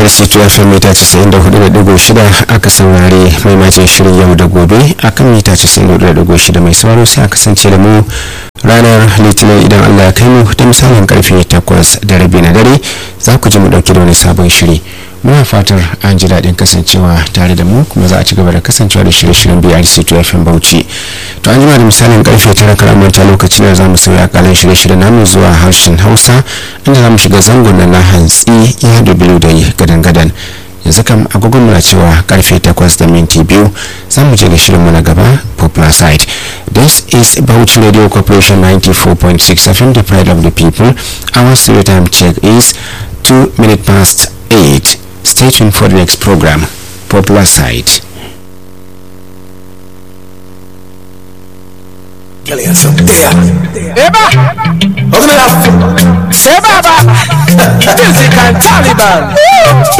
BRC FM mita 94.6 aka saurare maimacin shirin yau da gobe akan mita 94.6 mai sauraro sai a kasance da mu ranar litinin idan Allah ya kai mu da misalin karfe 8 da rabi na dare za ku ji mu dauke da wani sabon shiri muna fatar an ji daɗin kasancewa tare da mu kuma za a ci gaba da kasancewa da shirye-shiryen BRC FM Bauchi to an jima da misalin karfe 9 karamanta lokacin da za mu sauya kalan shirye-shiryen namu zuwa harshen Hausa inda za mu shiga zangon na hantsi ya da biyu da gadan-gadan yanzu kam agogon muna cewa karfe 8 da minti biyu za mu je ga shirinmu na gaba popular site this is Bauchi Radio Corporation 94.6 FM the pride of the people our studio time check is 2 minutes past 8 stay tuned for the next program popular site Eba! Eba ba! Music and Taliban!